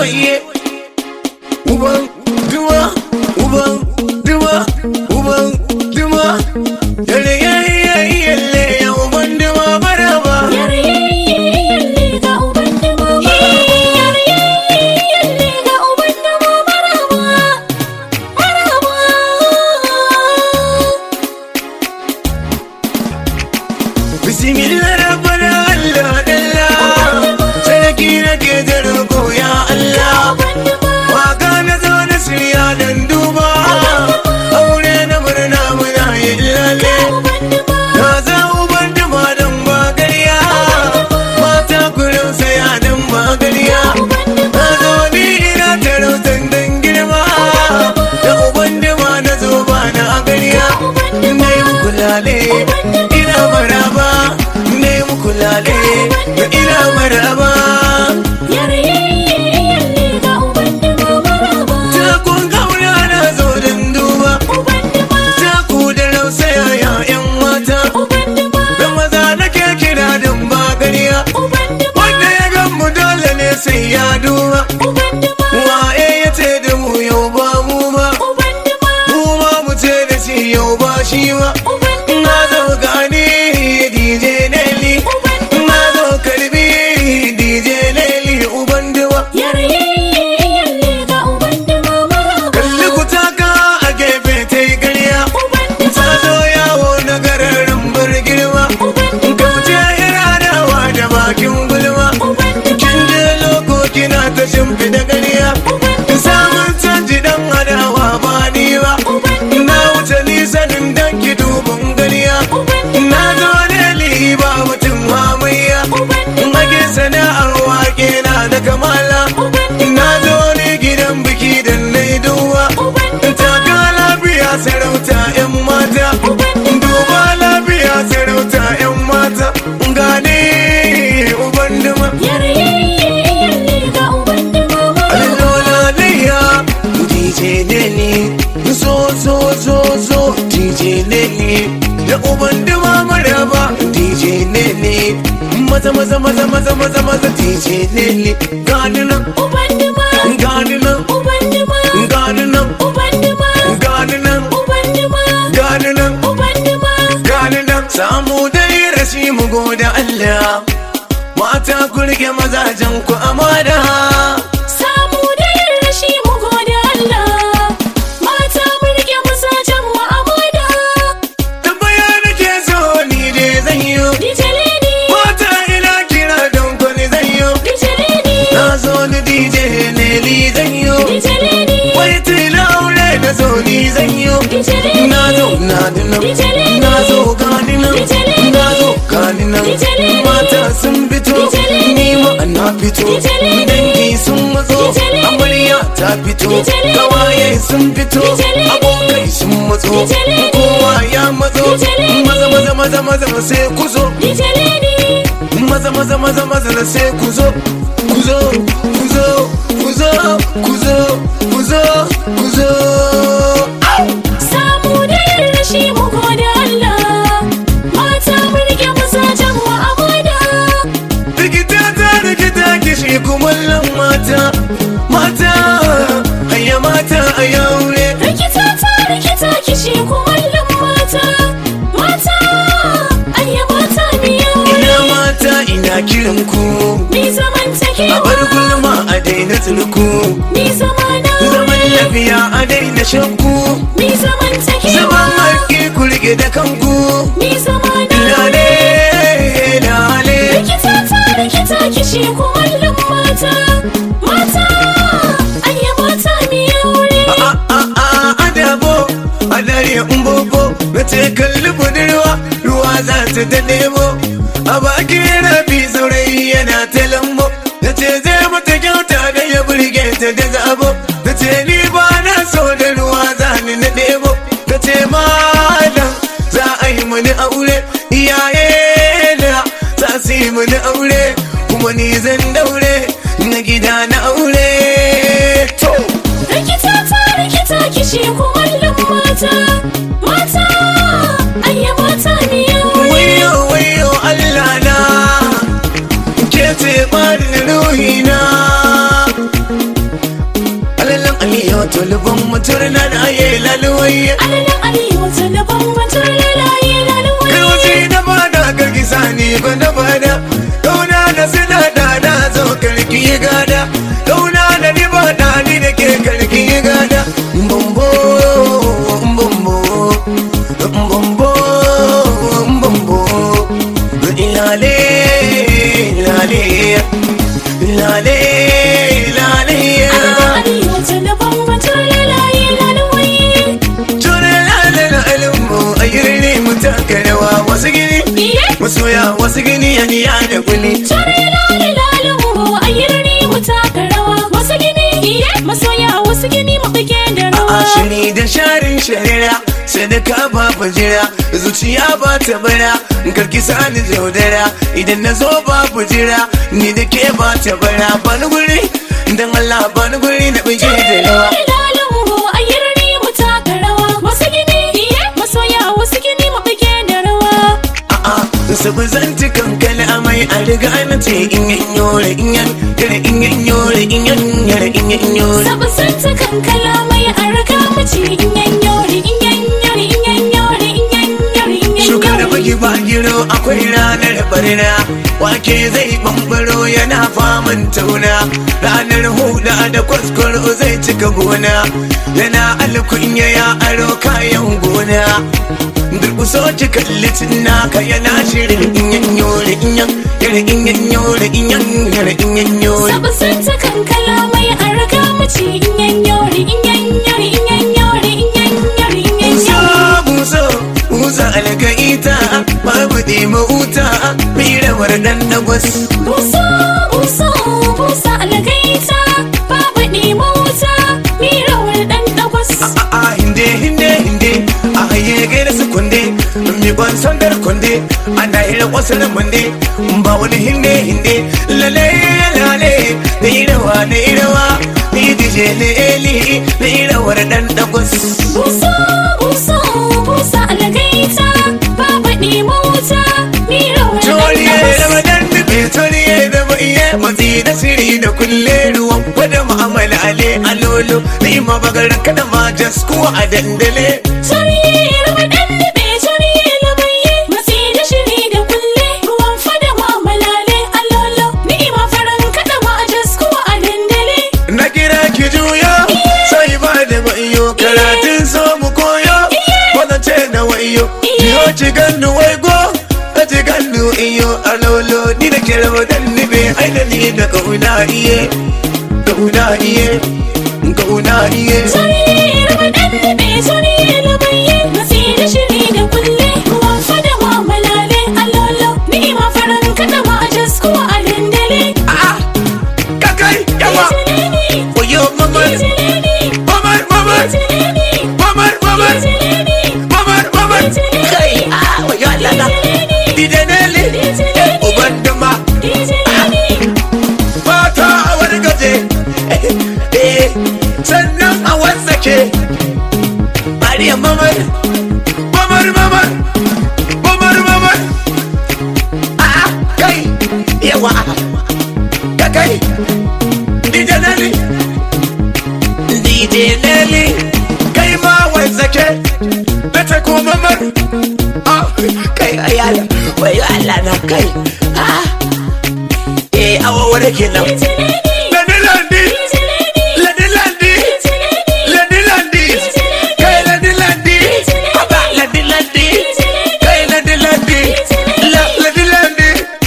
waye uban duma uban duma uban duma dare yayi yayi yalle ya uban duma maraba bismillah rabbana allah dalla sarki nake da roƙo ya allah waka na zo na shirya dan duba aure na murna muna yin lalle na za uban duma dan bagariya mata kurin saya dan bagariya na zo ni ina tarautan dan girma da uban duma na zo ba na agariya na yi muku lale ina maraba na yi muku lale ina maraba takun kauna na zo dan duba taku da rausaya ya yan mata da maza nake kira dan bagariya wanda ya gan mu dole ne sai ya duba waye ya ce da mu yau ba mu ba mu ma mu ce da shi yau ba shi ba na zo gani DJ Nelly na zo karbi DJ Nelly uban duwa kalli ku taka a gefe ta yi ƙarya ta zo yawo na gararin birgirma ka fice iradawa da bakin gulma kin je loko kina ta shimfiɗa ƙarya samun canji dan adawa ba ni ba na wuce nisanin dan ki dubin ƙarya na zo ne ba mutum hamayya mage sana'ar wake na da kamala na zo ne gidan biki da na duwa taka lafiya sarauta 'yan mata duba lafiya sarauta 'yan mata gane uban duma Alola Leia, DJ Nelly, zo zo zo zo DJ Nelly, da uban duma maraba DJ Nelly, maza maza maza maza maza maza DJ Nelly, gani nan, gani nan, gani nan, gani nan, gani nan, gani nan, samu dai rashi mu gode Allah, mata ku rike mazajen ku amana. Samu da yin rashi mu gode Allah, mata mu rike masajen mu amana. tambaya nake so ni dai zan yi DJ Lady, mata ina kira don kwani zan yi DJ Lady, na zo ni dj ne ni zan yi DJ Lady, wai tila aure na zo ni zan yi DJ Lady, na zo na dinan Dijele. na zo gani nan Dijele. na zo gani nan Dijele. mata sun fito Dijele. ni ma na fito Dijele. dangi sun matso Dijele. amarya ta fito Dijele. kawaye sun fito Dijele. abokai sun matso Dijele. kowa ya matso Dijele. maza maza maza maza sai ku zo DJ Lady, maza maza maza maza na sai ku zo ku zo ku zo ku zo ku zo ku zo ku zo samu da yin rashi mu gode Allah, mata mu rike masajen mu amana. rikita ta rikita kishi kumallon mata mata hayya mata a yaure Rikita ta rikita kishi kumallon mata, mata, ayya mata ina miyawa. mata ina kiran ku Ni zaman take a bar gulma a daina turku ni zamana zaman lafiya a daina shakku ni zaman take zaman haƙƙi ku rike da kanku ni zamana lale lale Rikita ta rikita kishi kumallon mata, mata, ayya mata miyawa. a a a adabo a dare umbobo na ce kalli budurwa ruwa za ta ta nemo a bakin rafi saurayi yana ta lambo na ce zai mata kyauta da ya burge ta da zabo na ce ni ba na so da ruwa za ni na nemo na ce malam za a yi mani aure iyaye na za su yi mani aure kuma ni zan daure na gida na aure to Rikita ta rikita kishi kumallon mata, mata, ayya mata miyawa. wayo wayo Allah na ke ce ɓarin ruhina juya wasu gini ya niya da kuli Tare lale lalu a yirni mu taka rawa wasu gini iye masoya wasu gini mu bige da a rawa. shiri da sharin sharira sadaka ba jira zuciya ba ta bara karki sani jaudara idan na zo ba jira ni da ke ba ta bara bani guri dan Allah bani guri na bige da rawa Lale lalu a yirni mu taka rawa wasu gini iye masoya wasu gini mu bige da rawa. a'a sabu zan ci kankana amai a riga na ce in yan yore in yan yare in yan yore in yan yare in yan yore Sabu santa kankala mai a riga mace in yan yori in yan yori in yan yori in yan yori in yan Shukar da yori. baki ba giro akwai ranar barna Wake zai bambaro yana faman tauna Ranar huda da kwaskwaro zai cika gona Yana alkunya ya aro kayan gona Durkuso ki kalli naka yana shirin inyan yore inyan Yare inyan yore inyan yare inyan yore Sabu santa kankala mai a riga mace in yan yori in yan yori in yan yori in yan yori in yan Musa yori. musa musa algaita babu ɗima wuta Mirawar ɗan dagwas Busa busa busa algaita babu ɗima wuta mirawar ɗan ɗagwas. a hinde hinde hinde a haye gaira su kunde mi ban sandar kunde ana hira wasu na munde ba wani hinde hinde lale lale da irawa da irawa ni dije ne eli da irawar dan dagwas Busa busa busa algaita babu ɗima wuta mirawar ɗan Toriye da ɗagwas. madan dube toriye da maiye matsi da siri da kulle ruwan kwada ma'amala ale alolo ni ma bagar kada ma jasku a dandale Shari'ar waɗanda bai shari'a lamaye Matsi da shiri da kulle Ruwan fada ma malale allolo Ni'ima farin kaɗa ma a jaskuwa a dandale Na kira ki juyo sai ba da wayo karatun so mu koyo wannan ce na wayo yo ci gandu wai go ta ci gandu iyo alolo ni da kira wadan ni be aina ni da kauna iye kauna iye kauna iye Shari'ar waɗanda bai shari'a lamaye Matsi da shiri da kulle Ruwan fada ma malale allolo Ni'ima farin kaɗa ma a jaskuwa a dandale ah kakai yawa Itilini, wayo mamar itilini, mamar mamar itilini, mamar mamar itilini, mamar mamar kai ah wayo Allah na idanele uban dama itilini. fata a wani gaje eh sannan a wasake mariya mamar mamar mamar mamar mamar a kai yawa ka kai dj nelly dj nelly kai ma wasake bata ko mamar ah kai ayala wayo allah na kai ah eh awa kenan Ladi ladi, ladi ladi, ladi ladi, kai ladi ladi, aba ladi ladi, kai ladi ladi, la ladi ladi.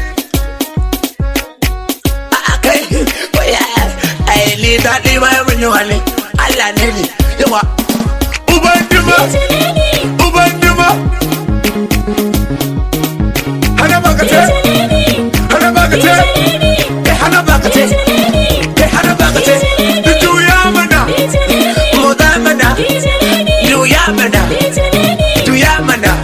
A kai, waya, ai ni daɗi ma mun yi wani, Allah ne ni, yawa. Uban duma, uban duma. Hana baka ce, hana baka ce, eh hana baka ce. Kai hana baka ce, juya mana, moda mana, juya mana, juya mana.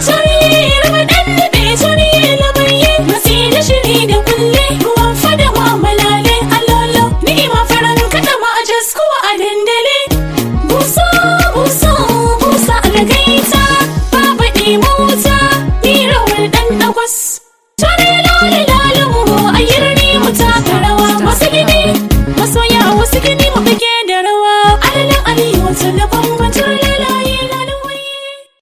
Masoya wasu gini mu bige da rawa Alalan aliyu wata